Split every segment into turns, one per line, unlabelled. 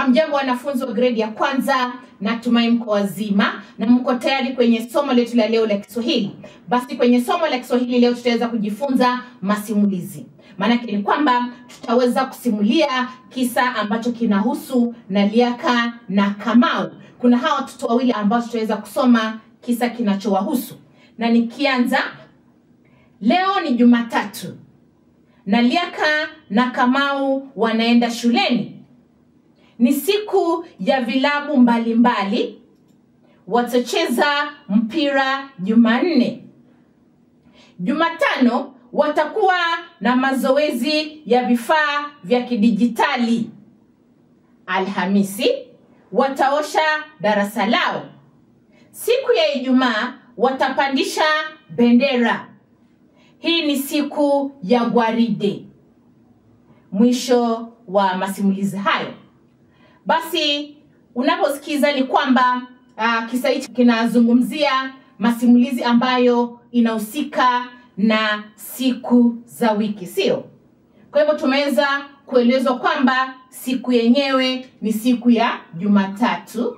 Hamjambo wanafunzi wa gredi ya kwanza, natumai mko wazima na mko tayari kwenye somo letu la leo la Kiswahili. Basi kwenye somo la Kiswahili leo tutaweza kujifunza masimulizi. Maanake ni kwamba tutaweza kusimulia kisa ambacho kinahusu Naliaka na Kamau. Kuna hawa watoto wawili ambao tutaweza kusoma kisa kinachowahusu, na nikianza, leo ni Jumatatu. Naliaka na Kamau wanaenda shuleni. Ni siku ya vilabu mbalimbali. Watacheza mpira Jumanne. Jumatano watakuwa na mazoezi ya vifaa vya kidijitali. Alhamisi wataosha darasa lao. Siku ya Ijumaa watapandisha bendera. Hii ni siku ya gwaride. Mwisho wa masimulizi hayo. Basi unaposikiza ni kwamba uh, kisa hichi kinazungumzia masimulizi ambayo inahusika na siku za wiki, sio? Kwa hivyo tumeweza kuelezwa kwamba siku yenyewe ni siku ya Jumatatu.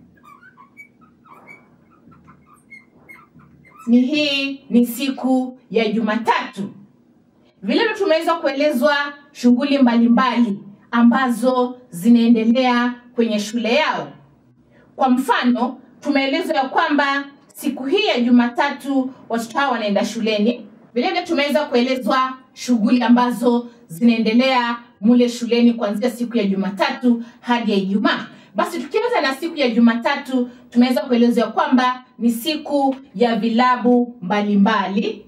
Ni hii ni siku ya Jumatatu. Vilevile tumeweza kuelezwa shughuli mbalimbali ambazo zinaendelea kwenye shule yao. Kwa mfano, tumeelezwa ya kwamba siku hii ya Jumatatu watoto hao wanaenda shuleni. Vilevile tumeweza kuelezwa shughuli ambazo zinaendelea mule shuleni kuanzia siku ya Jumatatu hadi ya Ijumaa. Basi tukianza na siku ya Jumatatu, tumeweza kuelezwa ya kwamba ni siku ya vilabu mbalimbali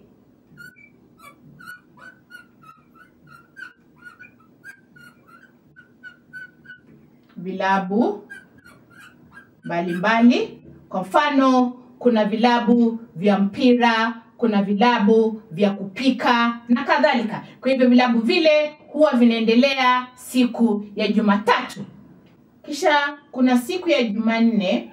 vilabu mbalimbali. Kwa mfano, kuna vilabu vya mpira, kuna vilabu vya kupika na kadhalika. Kwa hivyo vilabu vile huwa vinaendelea siku ya Jumatatu. Kisha kuna siku ya Jumanne,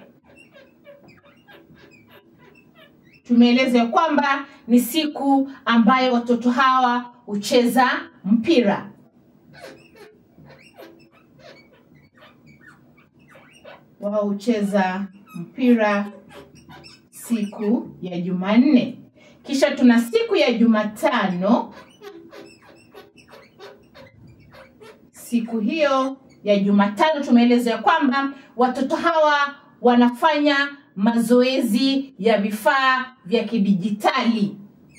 tumeeleza ya kwamba ni siku ambayo watoto hawa hucheza mpira. wao hucheza mpira siku ya Jumanne. Kisha tuna siku ya Jumatano. Siku hiyo ya Jumatano tumeeleza ya kwamba watoto hawa wanafanya mazoezi ya vifaa vya kidijitali.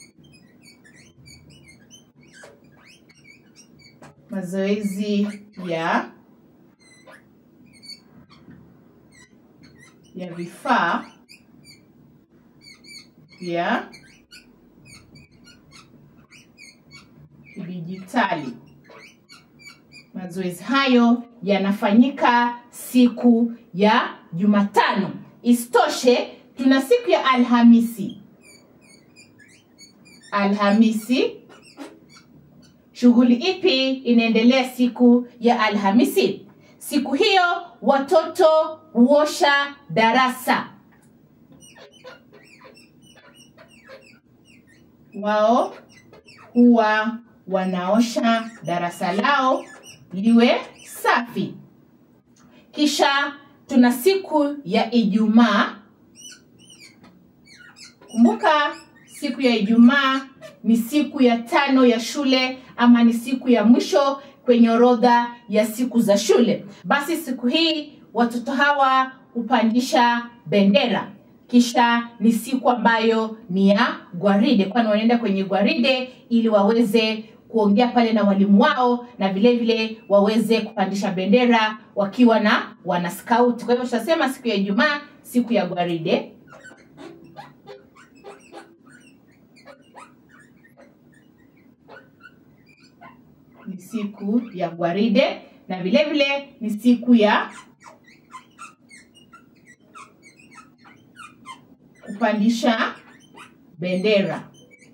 Mazoezi ya ya vifaa vya kidijitali. Mazoezi hayo yanafanyika siku ya Jumatano. Isitoshe, tuna siku ya Alhamisi. Alhamisi, shughuli ipi inaendelea siku ya Alhamisi? Siku hiyo watoto huosha darasa. Wao huwa wanaosha darasa lao liwe safi. Kisha tuna siku ya Ijumaa. Kumbuka siku ya Ijumaa ni siku ya tano ya shule ama ni siku ya mwisho kwenye orodha ya siku za shule. Basi siku hii watoto hawa hupandisha bendera. Kisha ni siku ambayo ni ya gwaride, kwani wanaenda kwenye gwaride ili waweze kuongea pale na walimu wao na vile vile waweze kupandisha bendera wakiwa na wana scout. Kwa hivyo tutasema siku ya Ijumaa, siku ya gwaride. Ni siku ya gwaride na vile vile ni siku ya kupandisha bendera.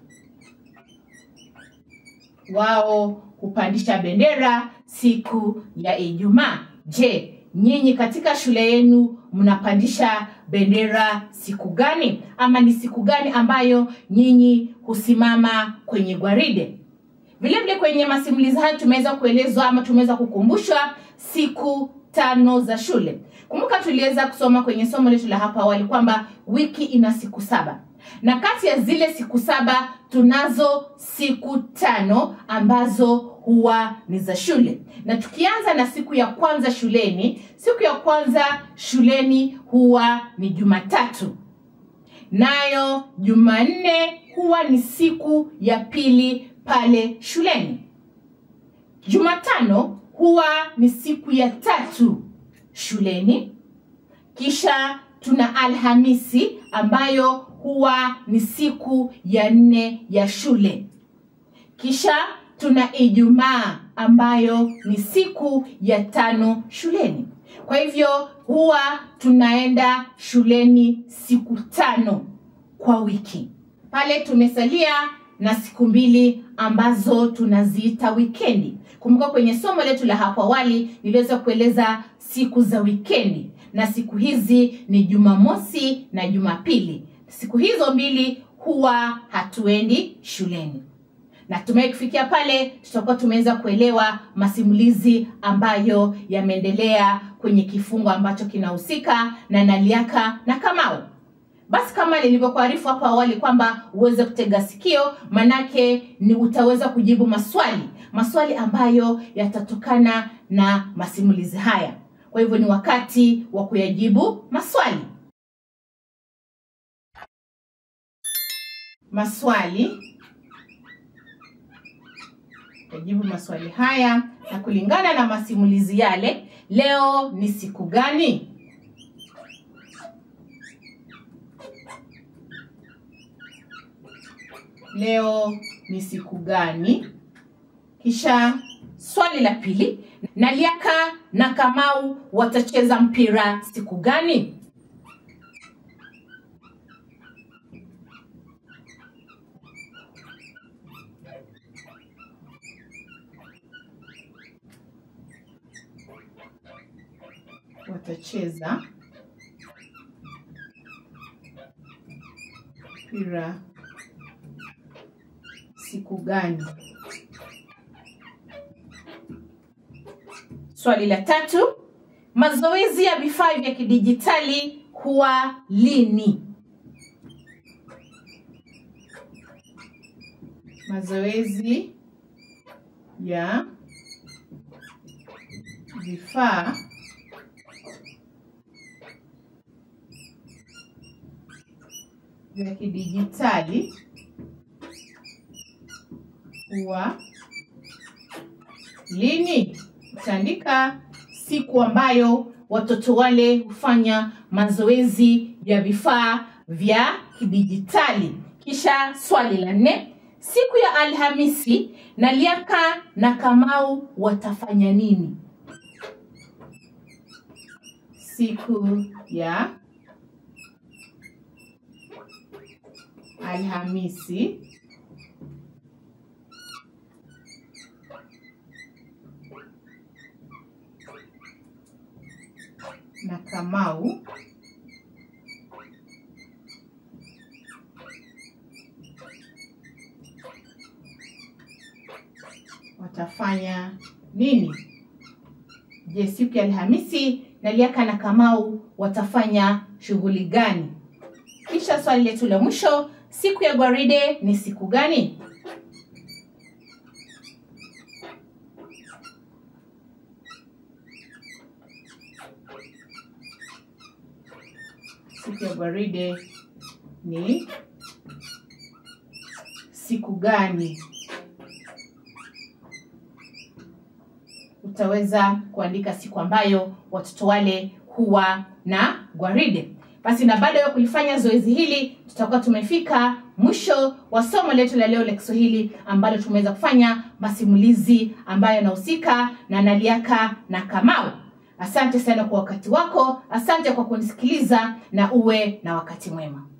Wao hupandisha bendera siku ya Ijumaa. Je, nyinyi katika shule yenu mnapandisha bendera siku gani? Ama ni siku gani ambayo nyinyi husimama kwenye gwaride? Vile vile kwenye masimulizi haya tumeweza kuelezwa ama tumeweza kukumbushwa siku tano za shule. Kumbuka tuliweza kusoma kwenye somo letu la hapa awali kwamba wiki ina siku saba na kati ya zile siku saba tunazo siku tano ambazo huwa ni za shule, na tukianza na siku ya kwanza shuleni, siku ya kwanza shuleni huwa ni Jumatatu, nayo Jumanne huwa ni siku ya pili pale shuleni. Jumatano huwa ni siku ya tatu shuleni, kisha tuna Alhamisi ambayo huwa ni siku ya nne ya shule, kisha tuna Ijumaa ambayo ni siku ya tano shuleni. Kwa hivyo huwa tunaenda shuleni siku tano kwa wiki. Pale tumesalia na siku mbili ambazo tunaziita wikendi. Kumbuka kwenye somo letu la hapo awali niliweza kueleza siku za wikendi, na siku hizi ni Jumamosi na Jumapili. Siku hizo mbili huwa hatuendi shuleni. Natumai kufikia pale tutakuwa tumeweza kuelewa masimulizi ambayo yameendelea kwenye kifungo ambacho kinahusika na Naliaka na Kamau. Basi kama nilivyokuarifu hapo awali kwamba uweze kutega sikio, manake ni utaweza kujibu maswali maswali ambayo yatatokana na masimulizi haya. Kwa hivyo ni wakati wa kuyajibu maswali. Maswali yajibu maswali haya na kulingana na masimulizi yale, leo ni siku gani? Leo ni siku gani? Kisha swali la pili, Naliaka na Kamau watacheza mpira siku gani? Watacheza mpira siku gani? Swali la tatu, mazoezi ya vifaa vya kidijitali huwa lini? Mazoezi ya vifaa vya kidijitali huwa lini? Utaandika siku ambayo watoto wale hufanya mazoezi ya vifaa vya kidijitali. Kisha swali la nne, siku ya Alhamisi Naliaka na Kamau watafanya nini? Siku ya Alhamisi na Kamau watafanya nini? Je, siku ya Alhamisi Naliaka na Kamau watafanya shughuli gani? Kisha swali letu la mwisho, siku ya gwaride ni siku gani? Siku ya gwaride ni siku gani? Utaweza kuandika siku ambayo watoto wale huwa na gwaride. Basi na baada ya kulifanya zoezi hili, tutakuwa tumefika mwisho wa somo letu la leo la Kiswahili ambalo tumeweza kufanya masimulizi ambayo yanahusika na Naliaka na Kamau. Asante sana kwa wakati wako, asante kwa kunisikiliza na uwe na wakati mwema.